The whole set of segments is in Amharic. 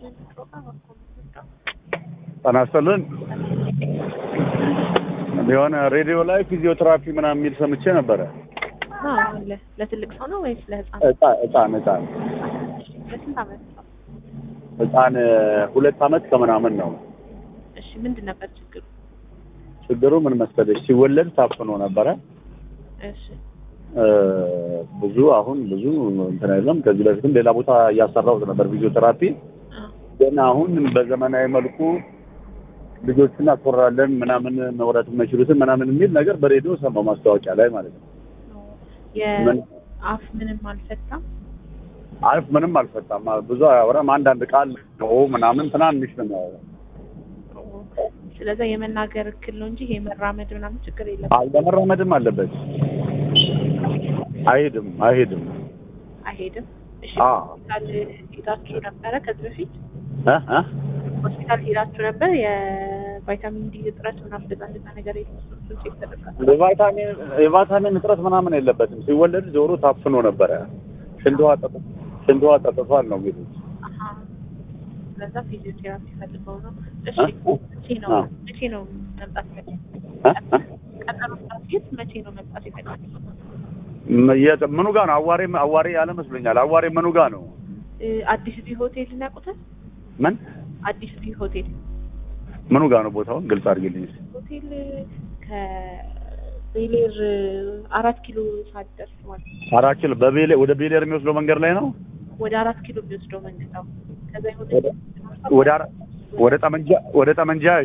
ጤና ይስጥልን። የሆነ ሬዲዮ ላይ ፊዚዮቴራፒ ምናምን የሚል ሰምቼ ነበረ። አዎ፣ ለ- ለትልቅ ሰው ነው ወይስ ለህፃን? ህፃን ህፃን ህፃን ለስንት ዓመት ነው? ህፃን ሁለት አመት ከምናምን ነው። እሺ፣ ምንድን ነበር ችግሩ? ችግሩ ምን መሰለሽ ሲወለድ ታፍኖ ነበረ። እሺ፣ እ፣ ብዙ አሁን ብዙ እንትን አይደለም። ከዚህ በፊትም ሌላ ቦታ እያሰራሁት ነበር ፊዚዮቴራፒ። አዎ፣ ግን አሁን በዘመናዊ መልኩ ልጆችን እናስወራለን ምናምን መውራት የማይችሉትን ምናምን የሚል ነገር በሬዲዮ ሰማሁ ማስታወቂያ ላይ ማለት ነው። ምን? የአፍ ምንም አልፈታም። አልፍ ምንም አልፈታም። ብዙ አያወራም። አንዳንድ ቃል ነው ምናምን ትናንሽ ነው የሚያወራው። ስለዚህ የመናገር እክል ነው እንጂ ይሄ መራመድ ምናምን ችግር የለም። አይ ለመራመድም አለበት። አይሄድም አይሄድም። አይሄድም። እሺ፣ አ ሆስፒታል ሄዳችሁ ነበረ ከዚህ በፊት? እ እ ሆስፒታል ሄዳችሁ ነበር? የቫይታሚን ዲ እጥረት ምናምን እንደዛ እንደዛ ነገር የለም። እሱን ቼክ ተደርጋችሁ? የቫይታሚን የቫይታሚን እጥረት ምናምን የለበትም። ሲወለድ ጆሮ ታፍኖ ነበረ። ሽንት ውሃ ጠጥ- ሽንት ውሃ ጠጥቷል ነው የሚሉት። አሀ። ስለዛ ፊዚዮቴራፒ ፈልገው ነው። እሺ፣ እ? መቼ ነው አ መቼ ነው መምጣት የፈለገው? እ እ ቀጠሮ ሰዓት መቼ ነው መምጣት የፈለገው? ም- የት- ምኑ ጋር ነው? አዋሬ አዋሬ ያለ መስሎኛል። አዋሬ ምኑ ጋር ነው? እ፣ አዲስ ቢ ሆቴል እናውቁታል? ምን አዲስ ቢ ሆቴል ምኑ ጋር ነው ቦታውን ግልጽ አድርጊልኝ። እስኪ። ሆቴል ከቤሌር አራት ኪሎ ሳትደርስ ማለት ነው። አራት ኪሎ በቤሌ ወደ ቤሌር የሚወስደው መንገድ ላይ ነው። ወደ አራት ኪሎ የሚወስደው መንገድ ነው። ከዛ ይሁን ወደ- ወደ አራ- ወደ ጠመንጃ ወደ ጠመንጃዥ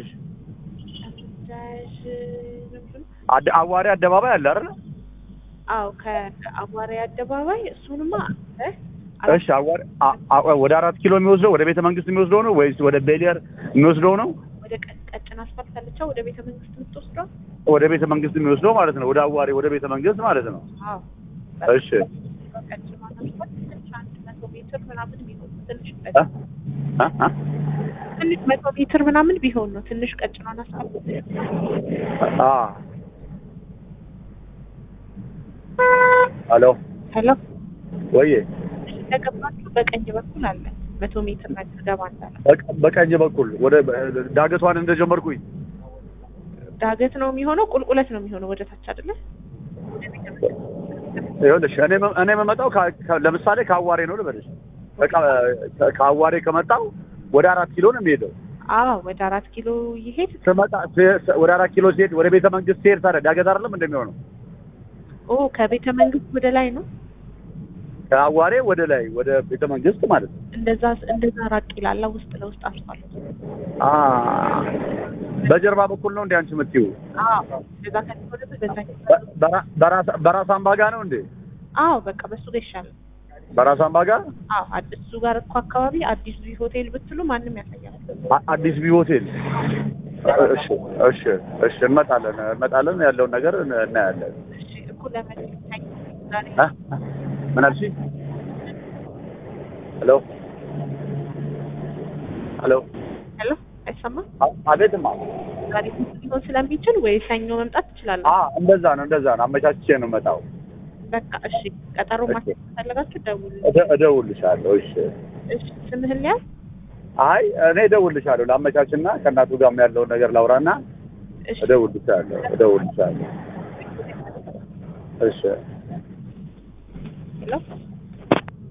አድ- አዋሬ አደባባይ አለ አይደል? አዎ ከአዋሪ አደባባይ እሱንማ እ እሺ አዋሬ አ- አ- ወደ አራት ኪሎ የሚወስደው ወደ ቤተ መንግስት የሚወስደው ነው ወይስ ወደ ቤሌር የሚወስደው ነው? ወደ ቀ- ቀጭን አስፋልት አለቻ ወደ ቤተ መንግስት የምትወስደው ወደ ቤተ መንግስት የሚወስደው ማለት ነው። ወደ አዋሬ ወደ ቤተ መንግስት ማለት ነው። አዎ እሺ ቀጭን አስፋልት ትንሽ አንድ መቶ ሜትር ምናምን ቢሆን ትንሽ እ? ቀጭን እ? እ? ትንሽ መቶ ሜትር ምናምን ቢሆን ነው ትንሽ ቀጭኗን አስፋልት አ ሄሎ ሄሎ ወይዬ እንደገባችሁ በቀኝ በኩል አለ መቶ ሜትር ነገር ገባ እንዳለ በቀ- በቀኝ በኩል ወደ ዳገቷን እንደጀመርኩኝ ዳገት ነው የሚሆነው ቁልቁለት ነው የሚሆነው ወደ ታች አይደለ ይኸውልሽ እኔ መ- እኔ የምመጣው ከ- ከ- ለምሳሌ ከአዋሬ ነው ልበልሽ። በቃ ከአዋሬ ከመጣው ወደ አራት ኪሎ ነው የሚሄደው። አዎ ወደ አራት ኪሎ ይሄድ ስመጣ ስ- ስ- ወደ አራት ኪሎ ሲሄድ ወደ ቤተ መንግስት ሲሄድ ታዲያ ዳገት አይደለም እንደሚሆነው? ኦ ከቤተ መንግስት ወደ ላይ ነው ከአዋሬ ወደ ላይ ወደ ቤተ መንግስት ማለት ነው። እንደዛ እንደዛ ራቅ ይላል ውስጥ ለውስጥ አስፋልት አ በጀርባ በኩል ነው እንዴ አንቺ የምትይው? አዎ እንደዛ ከሆነ በዛ በ- በራ- በራስ- በራስ አምባ ጋር ነው እንዴ? አዎ በቃ በሱ ጋር ይሻላል በራስ አምባ ጋር አዎ አድ- እሱ ጋር እኮ አካባቢ አዲስ ቪ ሆቴል ብትሉ ማንም ያሳያል አ- አዲስ ቢ ሆቴል። እሺ እሺ እሺ እንመጣለን እንመጣለን ያለውን ነገር እን- እናያለን። እሺ እኮ ለመለኝ ዛሬ እ? ምን አልሽኝ? ሄሎ ሄሎ ሄሎ አይሰማም አ- አቤትማ ዛሬ ሊሆን ስለሚችል ወይ ሰኞ መምጣት ትችላለህ አ እንደዛ ነው እንደዛ ነው አመቻችቼ ነው የምመጣው። በቃ እሺ ቀጠሮ እሺ። ማስያዝ ከፈለጋችሁ ደውል እደ- እደውልልሻለሁ። እሺ እሺ ስምህን ሊያዝ አይ እኔ እደውልልሻለሁ ላመቻችና ከእናቱ ጋርም ያለውን ነገር ላውራና እሺ እደውልልሻለሁ እደውልልሻለሁ። እሺ ሄሎ